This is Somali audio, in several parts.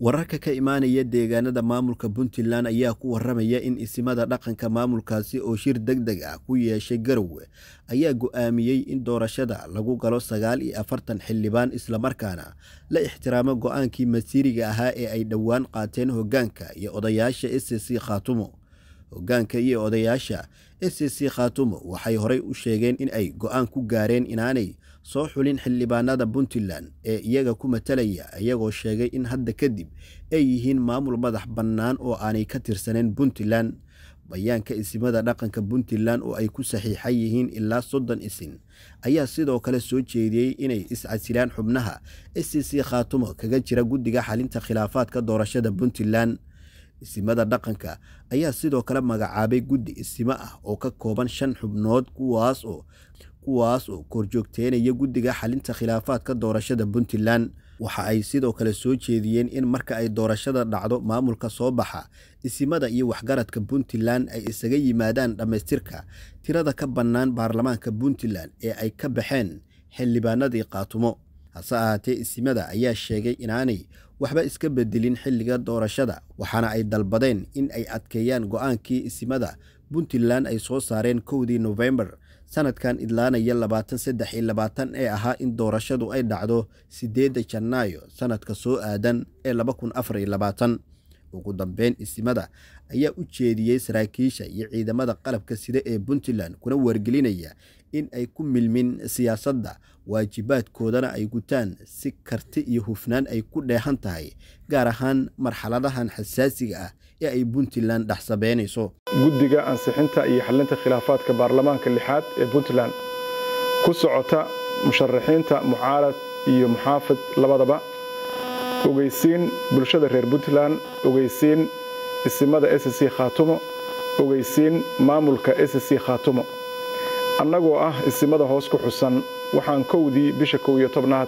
wararka ka imaanaya deegaanada maamulka puntland ayaa ku waramaya in isimada dhaqanka maamulkaasi oo shir deg deg ah ku yeeshay garowe ayaa go-aamiyey in doorashada lagu galo sagaal iyo afartan xildhibaan islamarkaana la ixtiraamo go-aankii masiiriga ahaa ee ay dhowaan qaateen hogaanka iyo odayaasha s c khaatumo hogaanka iyo odayaasha s c khaatumo waxay horey u sheegeen in ay go-aan ku gaareen inaanay soo xulin xildhibaanada puntland ee iyaga ku matalaya iyagoo sheegay in hadda kadib ay yihiin maamul madax bannaan oo aanay ka tirsaneyn puntland bayaanka isimada dhaqanka puntland oo ay ku saxiixan yihiin ilaa soddon isin ayaa sidoo kale soo jeediyey inay iscasilaan xubnaha s c khaatumo kaga jira guddiga xalinta khilaafaadka doorashada puntland isimada dhaqanka ayaa sidoo kale magacaabay guddi isimo ah oo ka kooban shan xubnood kuwaas oo kuwaas oo korjoogteynaya guddiga xalinta khilaafaadka doorashada puntland waxa ay sidoo kale soo jeediyeen in marka ay doorashada dhacdo maamulka soo baxa isimada iyo waxgaradka puntland ay isaga yimaadaan dhammaystirka tirada ka bannaan baarlamaanka puntland ee ay ka baxeen xildhibaanadii qaatumo hase ahaatee isimada ayaa sheegay inaanay waxba iska bedelin xilliga doorashada waxaana ay dalbadeen in ay adkeeyaan go-aankii isimada puntland ay soo saareen kowdii nofembar sanadkan idlaanaya labaatan saddex iyo labaatan ee ahaa in doorashadu ay dhacdo sideedda janaayo sanadka soo aadan ee laba kun afar iyo labaatan ugu dambeyn isimada ayaa u jeediyey saraakiisha iyo ciidamada qalabka sida ee puntland kuna wargelinaya in ay ku milmin siyaasadda waajibaadkoodana ay gutaan si karti iyo hufnaan ay ku dheehan tahay gaar ahaan marxaladahan xasaasiga ah ee ay puntland dhex sabeynayso guddiga ansixinta iyo xalinta khilaafaadka baarlamaanka lixaad ee puntland ku socota musharaxiinta mucaarad iyo muxaafid labadaba ogeysiin bulshada reer puntland ogeysiin isimada s c khaatumo ogeysiin maamulka s c khaatumo annagoo ah isimada hoos ku xusan waxaan kowdii bisha kow iyo tobnaad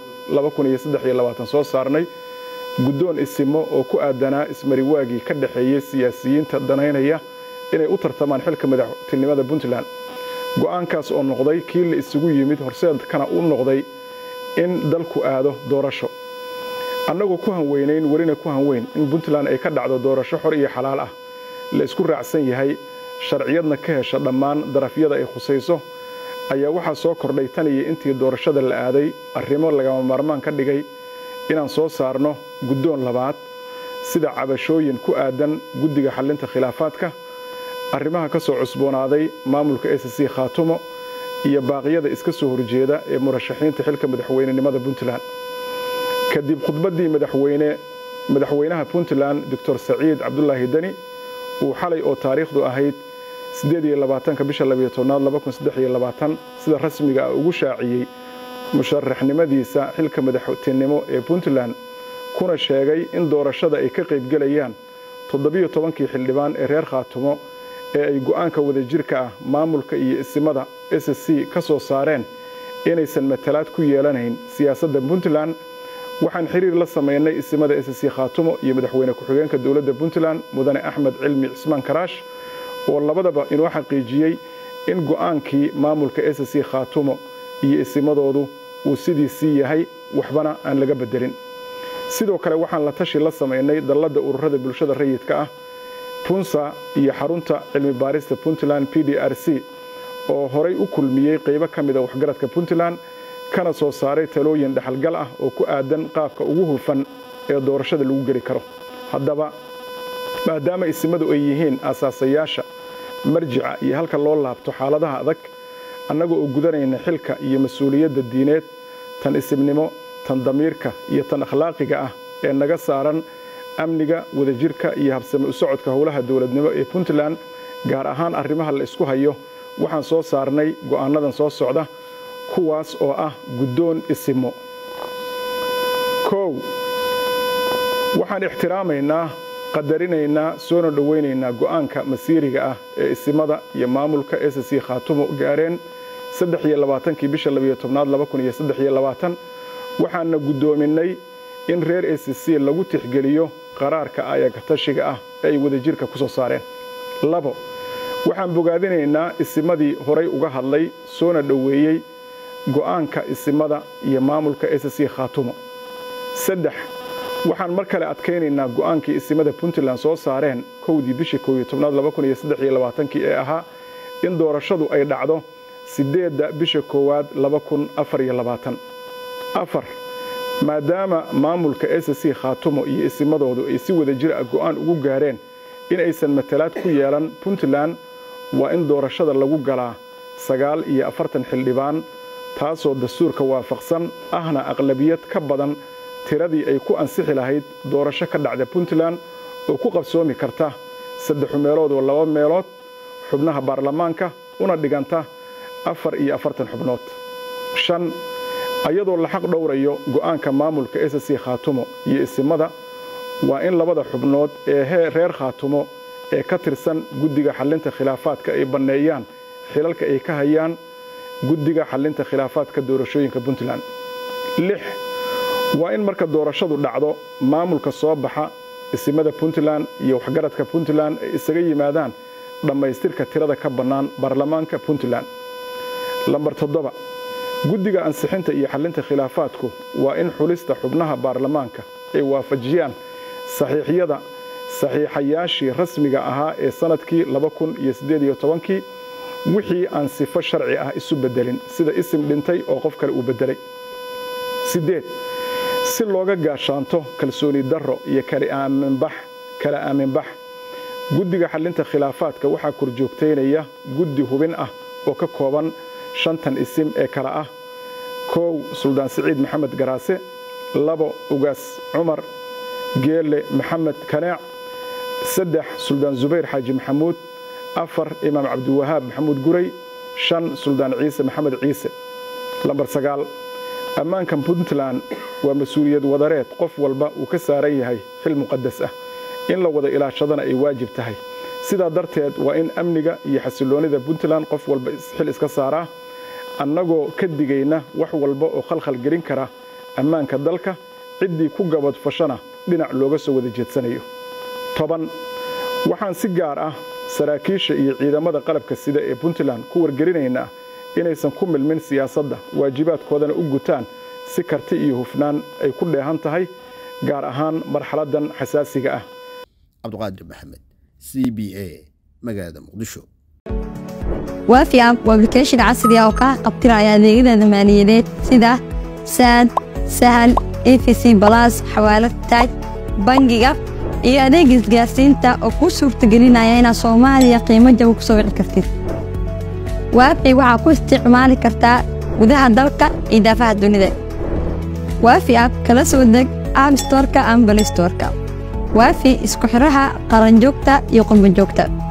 soo saarnay guddoon isimo oo ku aadanaa ismariwaagii ka dhexeeyey siyaasiyiinta danaynaya inay u tartamaan xilka madaxtinimada puntland go'aankaas oo noqday kii la isugu yimid horseedkana u noqday in dalku aado doorasho annagoo ku hanweynayn welina ku hanweyn in puntland ay ka dhacdo doorasho xor iyo xalaal ah la isku raacsan yahay sharciyadna ka hesha dhammaan darafyada ay khusayso ayaa waxaa soo kordhay tan iyo intii doorashada la aaday arrimo lagama maarmaan ka dhigay inaan soo saarno guddoon labaad sida cabashooyin ku aadan guddiga xallinta khilaafaadka arrimaha ka soo cusboonaaday maamulka s c khaatumo iyo baaqyada iska soo horjeeda ee murashaxiinta xilka madaxweynenimada puntland kadib khudbaddii madaxweyne madaxweynaha puntland doctor saciid cabdulaahi deni uu xalay oo taariikhdu ahayd bisha aad sida rasmiga ah ugu shaaciyey musharaxnimadiisa xilka madaxtinimo ee puntland kuna sheegay in doorashada ay ka qaybgelayaan toddobiyo tobankii xildhibaan ee reer khaatumo ee ay go'aanka wadajirka ah maamulka iyo isimada s c ka soo saareen inaysan matalaad ku yeelanayn siyaasadda puntland waxaan xiriir la samaynay isimada s c khaatumo iyo madaxweyne ku-xigeenka dowladda puntland mudane axmed cilmi cismaan karaash oo labadaba inoo xaqiijiyey in go'aankii maamulka s c khaatumo iyo isimadoodu uu sidiisii yahay waxbana aan laga beddelin sidoo kale waxaan la tashi la samaynay dalladda ururada bulshada rayidka ah punsa iyo xarunta cilmi baarista puntland p d r c oo horay u kulmiyey qaybo ka mida waxgaradka puntland kana soo saaray talooyin dhexalgal ah oo ku aadan qaabka ugu hufan ee doorashada lagu geli karo haddaba maadaama isimadu ay yihiin aasaasayaasha marjica iyo halka loo laabto xaaladaha adag annagoo oo gudanayna xilka iyo mas-uuliyadda diineed tan isimnimo tan damiirka iyo tan akhlaaqiga ah ee naga saaran amniga wadajirka iyo habsame u socodka howlaha dowladnimo ee puntland gaar ahaan arrimaha la isku hayo waxaan soo saarnay go'aannadan soo socda kuwaas oo ah guddoon isimo kow waxaan ixtiraamaynaa qadarinaynaa soona dhowaynaynaa go'aanka masiiriga ah ee isimada iyo maamulka s c khaatumo gaareen kii bisha aad waxaana guddoominnay in reer s c lagu tixgeliyo qaraarka ayagatashiga ah ee ay wadajirka ku soo saareen labo waxaan bogaadinaynaa isimadii horay uga hadlay soona dhoweeyey go'aanka isimada iyo maamulka s c khaatumo saddex waxaan mar kale adkaynaynaa go'aankii isimada puntland soo saareen kowdii bishii koob iyo tobnaad laba kun iyo saddex iyo labaatankii ee ahaa in doorashadu ay dhacdo siddeedda bisha koowaad laba kun afar iyo labaatan afar maadaama maamulka s c khaatumo iyo isimadoodu ay si wada jir ah go'aan ugu gaareen in aysan matalaad ku yeelan puntland waa in doorashada lagu galaa sagaal iyo afartan xildhibaan taasoo dastuurka waafaqsan ahna aqlabiyad ka badan tiradii ay ku ansixi lahayd doorasho ka dhacda puntland oo ku qabsoomi karta saddexu meelood oo laba meelood xubnaha baarlamaanka una dhiganta afar iyo afartan xubnood shan ayadoo la xaq dhowrayo go'aanka maamulka s c khaatumo iyo isimada waa in labada xubnood ee reer khaatumo ee ka tirsan guddiga xallinta khilaafaadka ay banneeyaan xilalka ay ka hayaan guddiga xallinta khilaafaadka doorashooyinka puntland lix waa in marka doorashadu dhacdo maamulka soo baxa isimada puntland iyo waxgaradka puntland ay isaga yimaadaan dhammaystirka tirada ka bannaan baarlamaanka puntland lambar toddoba guddiga ansixinta iyo xallinta khilaafaadku waa in xulista xubnaha baarlamaanka ay waafajiyaan saxiixyada saxiixayaashii rasmiga ahaa ee sannadkii laba kun iyo siddeed iyo tobankii wixii aan sifo sharci ah isu beddelin sida isim dhintay oo qof kale uu beddelay siddeed si looga gaashaanto kalsooni darro iyo kala aaminbax guddiga xallinta khilaafaadka waxaa korjoogtaynaya guddi hubin ah oo ka kooban shantan isim ee kale ah koow suldaan siciid maxamed garaase labo ugaas cumar geelle maxamed kaneec saddex suldaan zubayr xaaji maxamuud afar imaam cabdiwahaab maxamuud guray shan suldaan ciise maxamed ciise lambar sagaal ammaankan puntland waa mas-uuliyad wadareed qof walba uu ka saaran yahay xil muqadas ah in la wada ilaashadana ay waajib tahay sidaa darteed waa in amniga iyo xasilloonnida puntland qof walba xil iska saaraa annagoo ka digayna wax walba oo khalkhal gelin kara ammaanka dalka ciddii ku gabadfashana dhinac looga soo wada jeedsanayo toban waxaan si gaar ah saraakiisha iyo ciidamada qalabka sida ee puntland ku wargelinaynaa inaysan ku milmin siyaasadda waajibaadkoodana u gutaan si karti iyo hufnaan ay ku dheehan tahay gaar ahaan marxaladdan xasaasiga ah cabdiqaadir maxamed c b a magaalada muqdisho waafi app waa application casri ah oo kaa qabtiraya adeegyada maaliyadeed sida saad sahal efc balas xawaalad taaj bangiga iyo adeeg isgaarsiinta oo kuu suurtagelinaya inaad soomaaliya qiimo jaba ku soo wici kartid waafi waxaa ku isticmaali kartaa gudaha dalka iyo daafaha dunida waafi app kala soo deg app storka ama balistorka waafi isku xidhaha qaranjoogta iyo qurbanjoogta